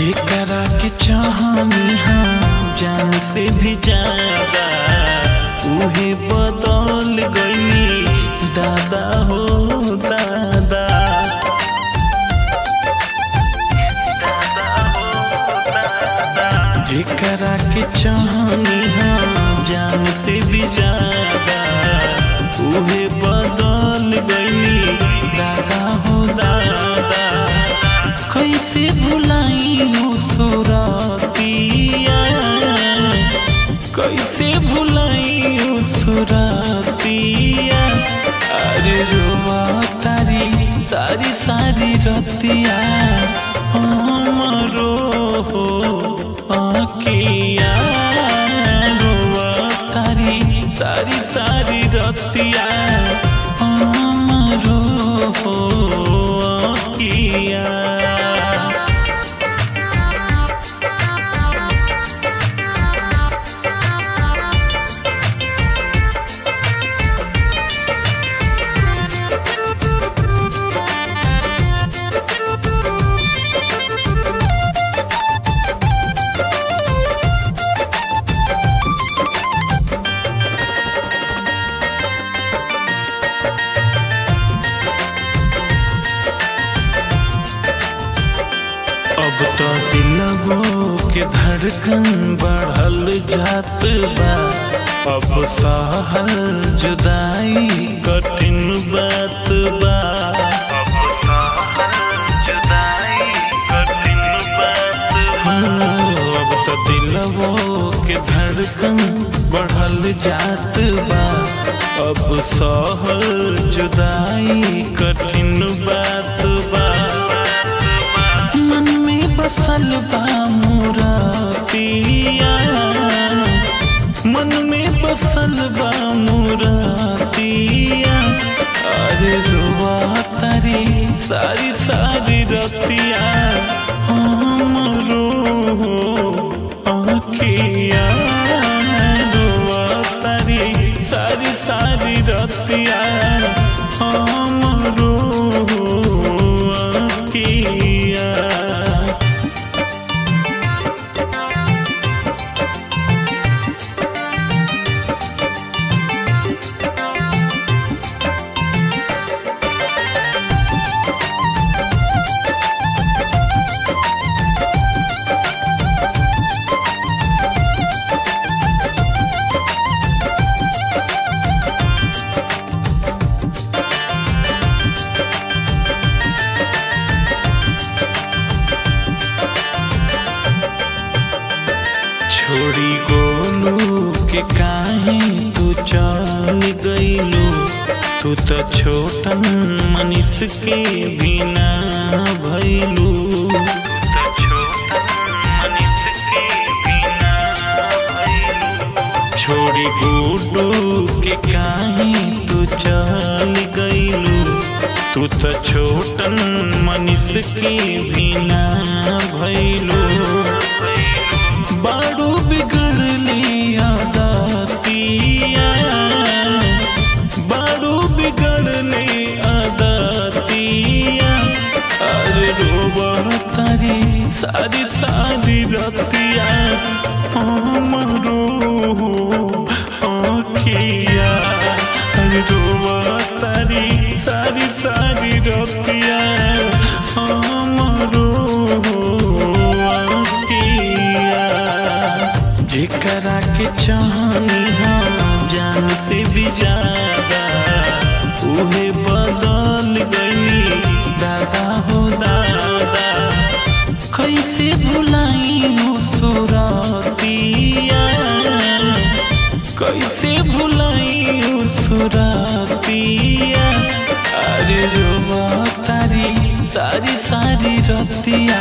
जेकरा के चाहनी हम जान से भी ज्यादा उहे बदल गई दादा हो दादा जेकरा के चाहनी हम जान से भी ज्यादा उहे बदल गई दादा हो दादा कैसे भुलाई सुरतिया कैसे भुलाई सुरतिया अरे रुआ तारी सारी सारी रतिया हमरो हो आखिया रुआ तारी सारी सारी रतिया हमरो हो आखिया अब तो दिलवो के धड़कन बढ़ल जात बा अब सहल जुदाई कठिन बात बा अब सहल जुदाई कठिन बात बा अब तो दिलवो के धड़कन बढ़ल जात बा अब सहल जुदाई कठिन बात बा मन में बसल बा मोरा पिया मन में बसल बा मोरा पिया अरे रुआ तारी सारी सारी रतिया हमरो आँखिया रुआ तारी सारी सारी रतिया हमरो आँखिया छोड़ी गोलू के काहे तू चल गईलू तू तो छोटन मनीष के बिना भैलू छोड़ी गुडू के काहे तू चल गईलू तू तो छोटन मनीष के बिना भैलू बाड़ू बिगड़ली आदतिया बाड़ू बिगड़ले आदतिया अरे रोबा तारी सारी सारी रतिया हमरो आँखिया अरे रोबा तारी सारी सारी रतिया हमरो आँखिया जेकरा के चाहनी हम जान से भी ज्यादा उहे बदल गई दादा हो दादा कैसे भुलाई सुरतिया कैसे भुलाई सुरतिया अरे रुआ तारी सारी सारी रतिया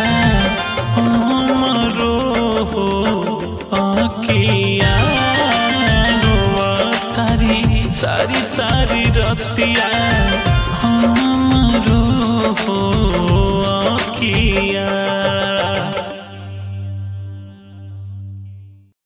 हमरो हो आँखिया रुआ तारी सारी सारी रतिया